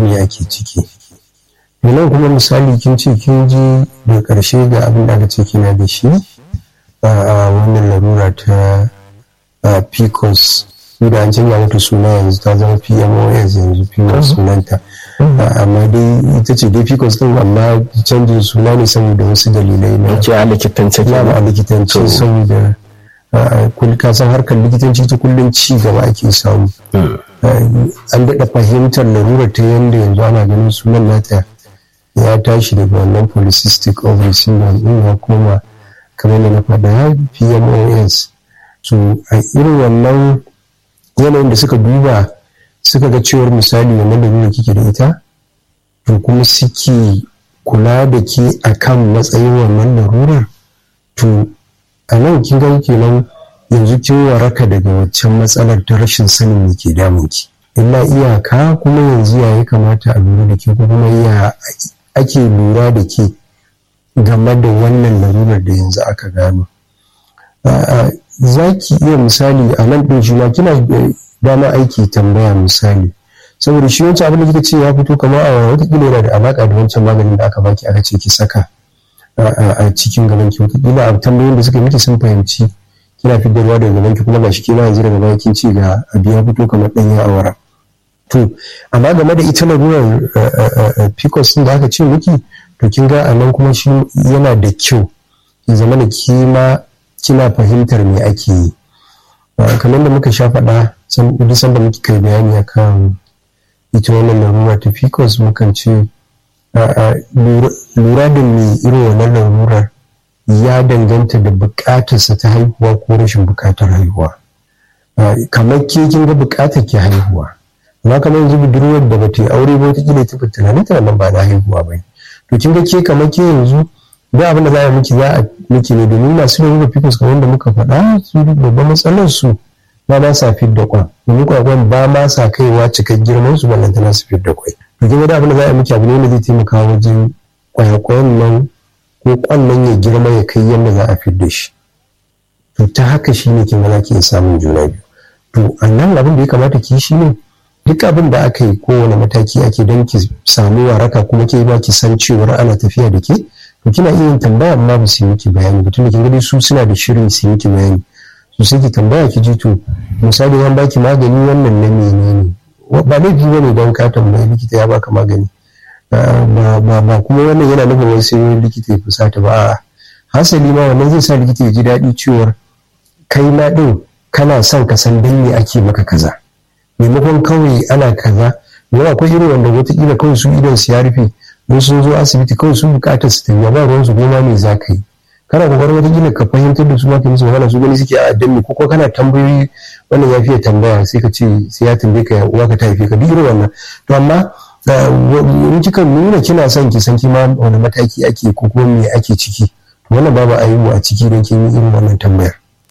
me ake ciki nan kuma misali kin ce kin ji da ƙarshe ga abin da aka ce kina da shi a wannan larura ta pcos da an canza mata suna yanzu ta zama pmos yanzu pmos sunanta amma dai ita ce dai pcos din amma canjin suna ne saboda wasu dalilai na ke a likitance ke a likitance saboda ka san harkar likitanci ta kullum ci gaba ake samu an daɗa fahimtar larurar ta yadda yanzu ana ganin sunan nata ya tashi daga wannan polycystic ovary syndrome din ya koma kamar da na faɗa pmos so a irin wannan yanayin da suka duba suka ga cewar misali wannan da nuna kike da ita to kuma suke kula da ke akan matsayin wannan larurar to a nan kin ga kenan yanzu kin waraka daga waccan matsalar ta rashin sanin me ke damun ki illa iyaka kuma yanzu ya kamata a lura da ke ko kuma ya ake lura da ke game da wannan larurar da yanzu aka gano za ki iya misali a nan ɗin shi ma kina dama aiki tambaya misali saboda shi wancan abin da kika ce ya fito kamar a watakila yana da alaƙa da wancan maganin da aka baki aka ce ki saka a cikin gaban ki watakila a tambayoyin da suka miki sun fahimci kina fitarwa daga gaban ki kuma gashi kina yanzu daga baya kin ce ga abu ya fito kamar ɗanyen awara to amma game da ita larurar pcos din da aka ce miki to kin ga a nan kuma shi yana da kyau ya zama da kima kina fahimtar me ake yi kamar da muka sha faɗa duk sanda muke kai bayani akan ita wannan larura ta pcos mukan ce lura da me irin wannan larurar ya danganta da buƙatarsa ta haihuwa ko rashin buƙatar haihuwa kamar ke kin ga buƙatar ke haihuwa amma kamar yanzu budurwar da ba ta yi aure ba wata kila ta fi tunanin ta nan ba na haihuwa ba to kin ga ke kamar ke yanzu da abin da za a miki za a miki ne domin masu da rufe pcos kamar da muka faɗa su babban matsalar su ba ma sa fit da kwan domin kwakwan ba ma sa kaiwa cikar girman su ballantana su fit da kwai to kin ga abin da za a miki abu ne wanda zai taimaka wajen kwayakwayan nan ko kwan nan ya girma ya kai yadda za a fit da shi to ta haka shi ne kin ga za ki iya samun juna biyu to a nan abin da ya kamata ki shi ne duk abin da aka yi kowane mataki ake don ki samu waraka kuma ke ba ki san cewar ana tafiya da ke to kina iya yin tambaya amma ba su yi miki bayani ba tunda kin gani su suna da shirin su yi miki bayani su sai ki tambaya ki ji to misali an baki magani wannan na menene ba laifi bane don ka tambayi likita ya baka magani ba kuma wannan yana nufin wai sai likita ya fusata ba hasali ma wannan zai sa likita ya ji daɗi cewar kai ma ɗin kana son ka san dan me ake maka kaza maimakon kawai ana kaza yana akwai irin wanda wataƙila kawai su idan su ya rufe don sun zo asibiti kawai sun bukatar su tafiya ba ruwan su goma me za ka yi kana kokarin wata gina ka fahimtar da su ma ka musu magana su gani suke a addini ko ko kana tambayoyi wannan ya fiye tambaya sai ka ce sai ya tambaye ka uwa ka ta haife ka duk irin wannan to amma in kika nuna kina son ki san kima wani mataki ake ko kuma me ake ciki wannan babu ayyuka a ciki don kin yi irin wannan tambayar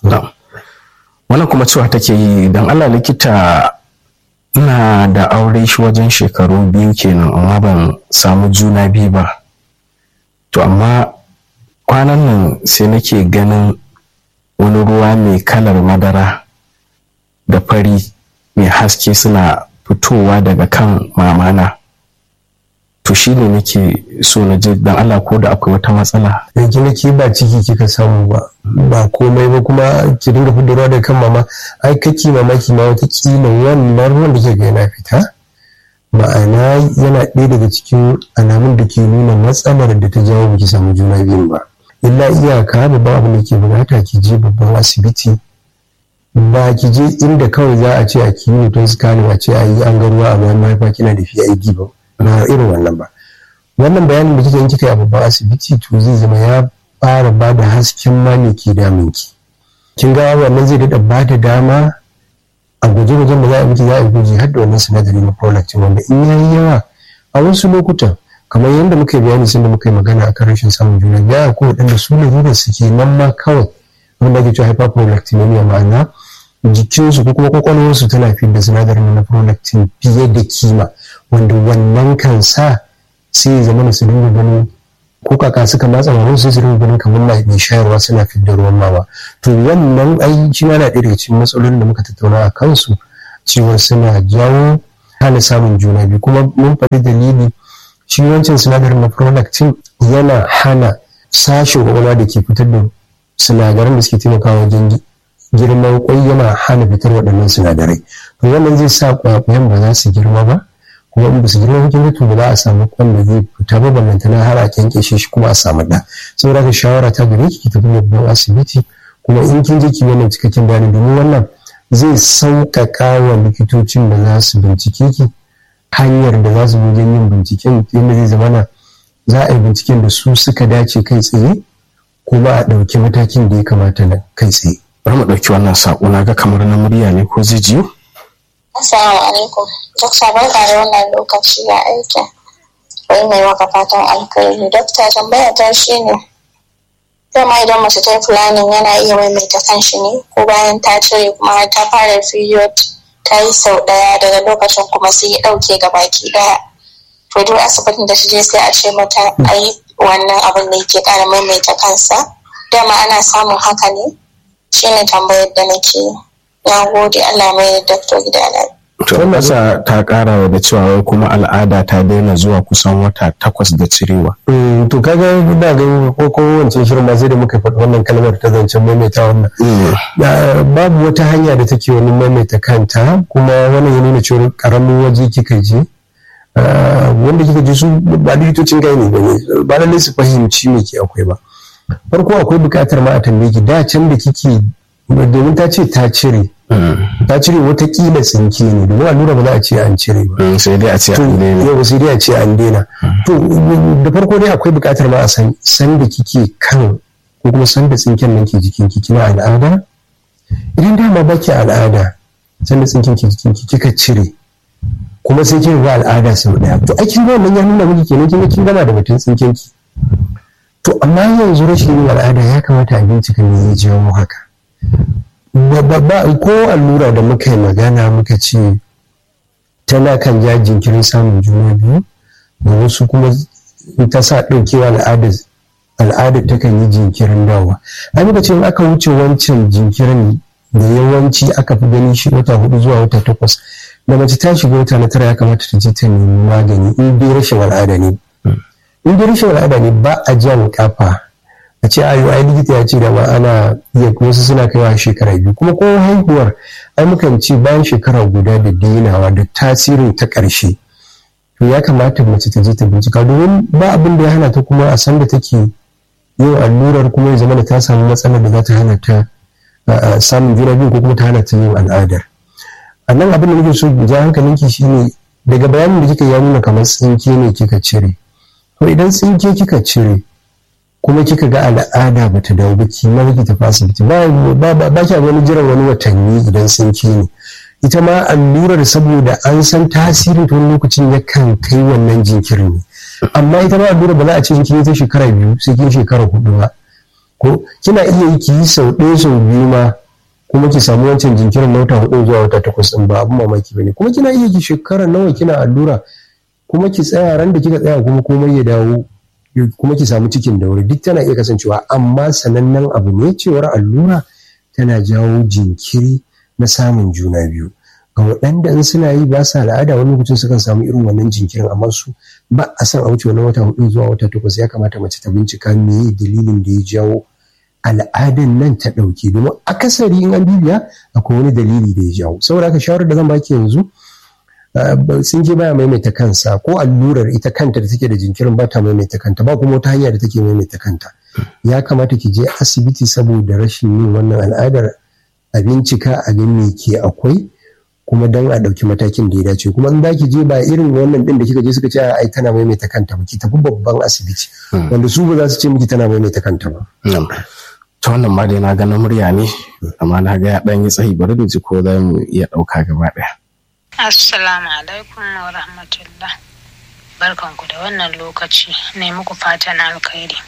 wannan kuma cewa take yi dan Allah likita ina da aure shi wajen shekaru biyu kenan amma ban samu juna biyu ba to amma kwanan nan sai nake ganin wani ruwa mai kalar madara da fari mai haske suna fitowa daga kan mamana to shi ne nake so na ji dan Allah ko da akwai wata matsala yanzu nake ba ciki kika samu ba ba komai ba kuma ki dinga fitarwa da kan mama ai kake mamaki ma wata kila wannan ruwan da ke ga yana fita ma'ana yana ɗaya daga cikin alamun da ke nuna matsalar da ta jawo baki samu juna biyun ba illa iyaka babban abin da ke bukata ki je babban asibiti ba ki je inda kawai za a ce a kiwo don scanning a ce a yi an ga ruwa a bayan mahaifa kina da PID ba na irin wannan ba wannan bayanin da kika yi kika yi a babban asibiti to zai zama ya fara ba da hasken ma ne ke damun ki kin ga wannan zai daɗa ba da dama a gwaje-gwajen da za a miki za a yi gwaji har da wannan sinadari na prolactin wanda in yayi yawa a wasu lokutan kamar yadda muka yi bayani sun da muka yi magana akan rashin samun juna biya ko waɗanda su lalurar su ke nan ma kawai wanda ake cewa hyperprolactinemia ma'ana jikinsu ko kuma kwakwalwarsu tana fi da sinadarin na prolactin fiye da kima wanda wannan kan sa sai ya zama su dinga ganin ko kaka suka matsa mamun sai su dinga ganin kamar mai shayarwa suna fi da ruwan mama to wannan ai shi na ɗaya daga cikin matsalolin da muka tattauna a kansu cewar suna jawo hana samun juna biyu kuma mun faɗi dalili shi wancan sinadarin na prolactin yana hana sashen kwakwalwa da ke fitar da sinadaran da suke taimakawa wajen girman kwai yana hana fitar waɗannan sinadarai to wannan zai sa kwakwayen ba za su girma ba kuma in ba su girma cikin to ba za a samu kwan da zai fita ba ballantana har a kyankyashe shi kuma a samu ɗa saboda ka shawara ta gare ki ki tafi babban asibiti kuma in kin je ki wannan cikakken bayani domin wannan zai sauƙaƙa wa likitocin da za su bincike ki hanyar da za su wajen yin binciken yadda zai zama na za a yi binciken da su suka dace kai tsaye kuma a ɗauki matakin da ya kamata na kai tsaye. bari mu ɗauki wannan saƙo na ga kamar na murya ne ko zai jiyo? Assalamu alaikum. Dokta barka da wannan lokaci ya aiki. Wai mai maka fatan alkhairi. Dokta tambaya ta shi ne. Dama idan mace ta yi planning yana iya maimaita kan shi ne ko bayan ta cire kuma har ta fara period ta yi sau ɗaya daga lokacin kuma sai ya ɗauke ga baki ɗaya. To duk asibitin da ta je sai a ce mata a yi wannan abin da yake ƙara maimaita kansa. Dama ana samun haka ne. Shi ne tambayar da nake yi. na gode Allah mai dakto gida To masa ta kara da cewa wai kuma al'ada ta daina zuwa kusan wata takwas da cirewa. To kaga da ga ko ko wancan shirin ma sai da muka faɗi wannan kalmar ta zancen maimaita wannan. Babu wata hanya da take wani maimaita kanta kuma wannan ya nuna cewa karamin waje kika je. wanda kika je su ba likitocin gani ba ne ba lallai su fahimci me ke akwai ba. Farko akwai buƙatar ma a tambaye ki da can da kike domin ta ce ta cire ta cire watakila tsinke ne domin allura ba za a ce an cire ba sai dai a ce an daina yau sai dai a ce an daina to da farko dai akwai buƙatar ma a san san da kike kan ko kuma san da tsinken nan ke jikin ki kina al'ada idan dama ba ki al'ada san da tsinken ke jikin ki kika cire kuma sai kin ga al'ada sau daya to ai kin ga wannan ya nuna miki kenan kin kin gama da batun tsinken ki to amma yanzu rashin yin al'ada ya kamata a bincika me ya jawo haka ko allura da muka yi magana muka ce tana kan ja jinkirin samun juna biyu da wasu kuma ta sa ɗaukewa al'adar al'adar ta kan yi jinkirin dawa a muka ce aka wuce wancan jinkirin da yawanci aka fi gani shi wata hudu zuwa wata takwas da mace ta shiga wata na tara ya kamata ta je ta nemi magani in dai rashin al'ada ne in dai rashin al'ada ne ba a jan kafa a ce ayo ai likita ya ce da ma ana iya wasu suna kaiwa shekara biyu kuma ko haihuwar ai mukan ce bayan shekara guda da dainawa da tasirin ta ƙarshe to ya kamata mace ta je ta bincika domin ba abin da ya hana ta kuma a san da take yin allurar kuma ya zama da ta samu matsalar da za ta hana ta samun juna biyu ko kuma ta hana ta yin al'adar a nan abin da nake so ja hankalinki shine daga bayanin da kika ya nuna kamar tsinke ne kika cire to idan tsinke kika cire kuma kika ga al'ada ba ta dawo ba ki ma ki tafi asibiti ba ba ba ki wani jiran wani watanni idan sun ki ne ita ma allurar saboda an san tasirin ta wani lokacin yakan kai wannan jinkirin ne amma ita ma allurar ba za a ce kin ta shekara biyu sai kin shekara hudu ba ko kina iya yi ki yi sau ɗaya sau biyu ma kuma ki samu wancan jinkirin na wata hudu zuwa wata takwas ɗin ba abin mamaki ba ne kuma kina iya ki shekara nawa kina allura kuma ki tsaya ran da kika tsaya kuma komai ya dawo kuma ki samu cikin da wuri duk tana iya kasancewa amma sanannen abu ne cewar allura tana jawo jinkiri na samun juna biyu ga waɗanda in suna yi ba sa al'ada wani lokacin sukan samu irin wannan jinkirin amma su ba a san a wuce wani wata hudu zuwa wata takwas ya kamata mace ta bincika me dalilin da ya jawo al'adan nan ta ɗauke domin akasari in an bibiya akwai wani dalili da ya jawo saboda haka shawarar da zan baki yanzu sun je baya maimaita kansa ko allurar ita kanta da take da jinkirin ba ta maimaita kanta ba kuma wata hanya da take maimaita kanta ya kamata ki je asibiti saboda rashin yin wannan al'adar a bincika a ga me ke akwai kuma dan a ɗauki matakin da ya dace kuma in za ki je ba irin wannan din da kika je suka ce ai tana maimaita kanta ba ki tafi babban asibiti wanda su ba za su ce miki tana maimaita kanta ba ta wannan ma dai na ga na murya ne amma na ga ya ɗan yi tsayi bari da ji ko za mu iya ɗauka gaba ɗaya Assalamu alaikum wa rahmatullah. Barkanku da wannan lokaci ne muku fatan alkhairi.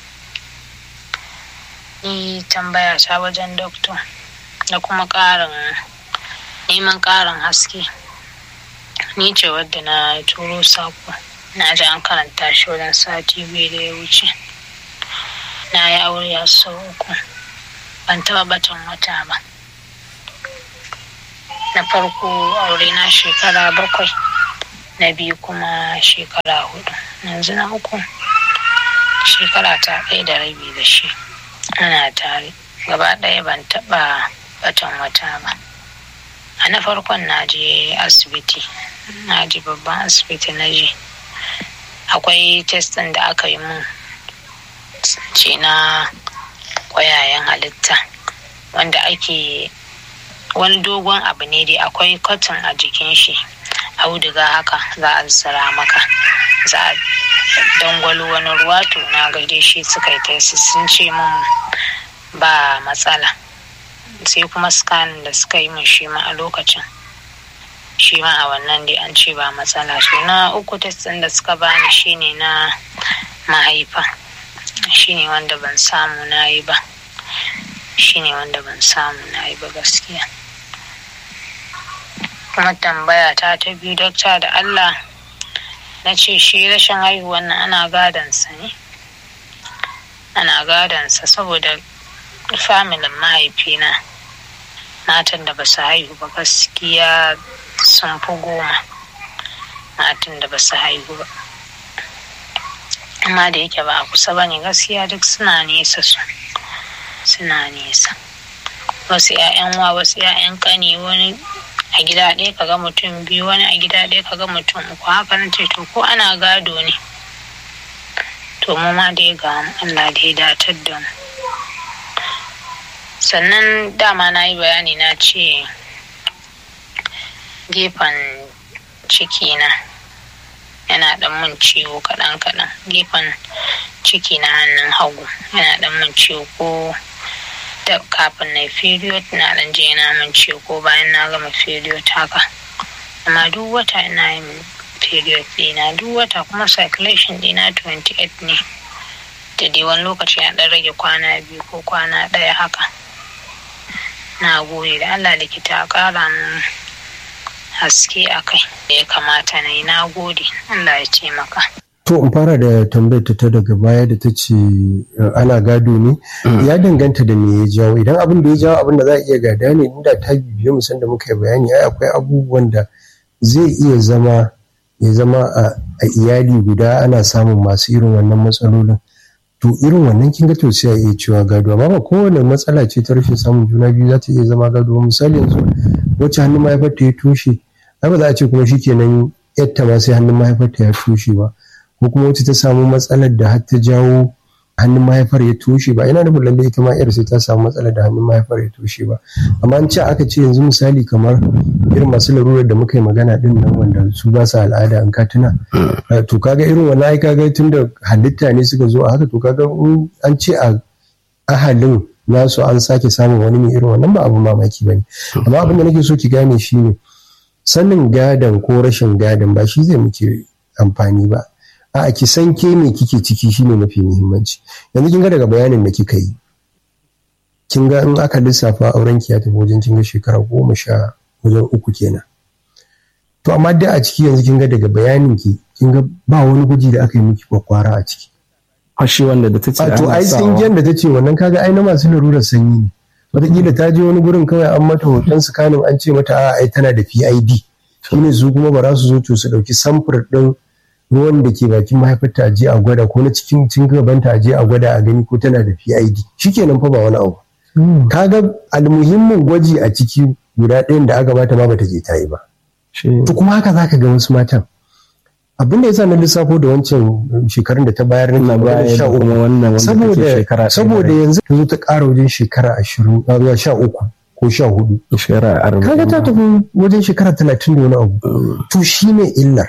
Ni tambaya ta wajen doktor da kuma ƙarin neman ƙarin haske. Ni ce wadda na turo sako na ji an karanta shi wajen sati biyu da ya wuce. Na yi aure a sau uku ban taɓa batan wata ba. na farko aure na shekara bakwai na biyu kuma shekara hudu yanzu na uku shekara ta ɗaya da rabi da shi ana tare gaba ɗaya ban taɓa batan wata ba a na farkon na je asibiti na je babban asibiti na je akwai testin da aka yi mun ce na ƙwayayen halitta wanda ake wani dogon abu ne dai akwai cotton a jikin shi auduga haka za a zira maka za a dangwalo wani ruwa to na gaide shi suka yi tesi sun ce min ba matsala sai kuma scanning da suka yi min shi ma a lokacin shi ma a wannan dai an ce ba matsala to na uku testin da suka bani shine na mahaifa shine wanda ban samu na yi ba shine wanda ban samu na yi ba gaskiya kuma tambaya ta ta biyu dokta da allah na ce shi rashin haihuwan nan ana gadansa ne ana gadansa saboda familin mahaifina matan da ba su haihu ba gaskiya sun fi goma matan da ba su haihu ba amma da yake ba a kusa ba ne gaskiya duk suna nesa su suna nesa wasu 'ya'yan wa wasu 'ya'yan kani wani a gida ɗaya kaga mutum biyu wani a gida ɗaya kaga mutum uku haka na ce to ko ana gado ne to mu ma dai ga Allah da ya datar da mu sannan dama na yi bayani na ce gefen ciki na yana ɗan mun ciwo kaɗan kaɗan gefen ciki na hannun hagu yana ɗan mun ciwo ko da kafin na period na dan je na min ce ko bayan na gama period haka amma duk wata ina yin period dina duk wata kuma circulation dina 28 ne da dai wani lokaci ya dan rage kwana biyu ko kwana ɗaya haka na gode da allah likita a ƙara min haske a kai da ya kamata na yi na gode allah ya ce maka To in fara da tambayar ta daga baya da ta ce ana gado ne ya danganta da me ya jawo idan abin da ya jawo abin da za a iya gada ne inda ta bibiyo musan da muka yi bayani ai akwai abubuwan da zai iya zama ya zama a iyali guda ana samun masu irin wannan matsalolin to irin wannan kin ga to sai a iya cewa gado amma ba kowane matsala ce ta rashin samun juna biyu za ta iya zama gado misali yanzu wacce hannun mahaifarta ya toshe ai ba za a ce kuma shikenan yatta ma sai hannun mahaifarta ya toshe ba ko kuma wacce ta samu matsalar da har ta jawo hannun mahaifar ya toshe ba ina nufin lallai ita ma yar sai ta samu matsalar da hannun mahaifar ya toshe ba amma an ce aka ce yanzu misali kamar irin masu larurar da muka yi magana din nan wanda su ba su al'ada an ka tuna to kaga irin wannan ai kaga tun da halitta ne suka zo a haka to kaga an ce a ahalin nasu an sake samun wani mai irin wannan ba abu mamaki bane amma abin da nake so ki gane shine sanin gadan ko rashin gadan ba shi zai muke amfani ba a ki san ke me kike ciki shine mafi muhimmanci yanzu kin ga daga bayanin da kika yi kin ga in aka lissafa auren ki ya tafi wajen kin ga shekara goma sha wajen uku kenan to amma dai a ciki yanzu kin ga daga bayanin ki kin ga ba wani guji da aka yi miki kwakwara a ciki fashi wanda da ta ce to ai tsingiyar da ta ce wannan kaga ai na masu larurar sanyi ne wataƙila ta je wani gurin kawai an mata hoton sikanin an ce mata a ai tana da PID shine su kuma ba za su zo to su ɗauki samfur ɗin ruwan da ke bakin mahaifarta a je a gwada ko na cikin cin gabanta a je a gwada a gani ko tana da PID shikenan fa ba wani abu kaga almuhimmin gwaji a ciki guda ɗayan da aka bata ma bata je ta yi ba to kuma haka zaka ga wasu matan abin da yasa na lissafo da wancan shekarun da ta bayar na baya da kuma wannan saboda saboda yanzu ta zo ta ƙara wajen shekara ashirin zuwa sha uku ko sha hudu shekara arba'in kaga ta tafi wajen shekara talatin da wani abu to shine illar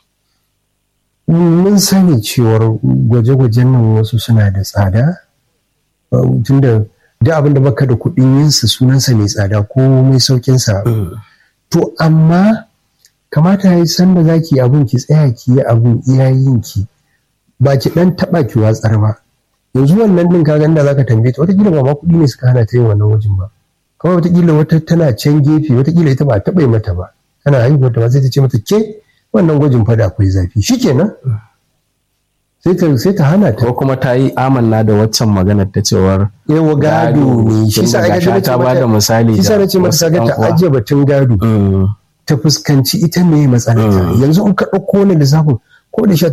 mun sani cewar gwaje-gwajen nan wasu suna da tsada tunda duk abin da baka da kuɗin yinsa sunansa mai tsada ko mai saukinsa to amma kamata ya yi sanda za ki abin ki tsaya ki yi abin iyayen ki ba ki ɗan taɓa ki watsar ba yanzu wannan ɗin kaga da zaka tambaye ta watakila ba ma kuɗi ne suka hana ta yin wannan wajen ba kawai watakila wata tana can gefe watakila ita ba taɓa mata ba tana haihuwar ta ba sai ta ce mata ke wannan gwajin fada akwai zafi shikenan sai ta sai ta hana ta ko kuma ta yi amanna da waccan maganar ta cewar yawa gado ne shi sa aka ta ba da misali shi sa nace mata ga ta ajiye batun gado ta fuskanci ita me matsalata yanzu in ka ɗauko wani lissafin ko da sha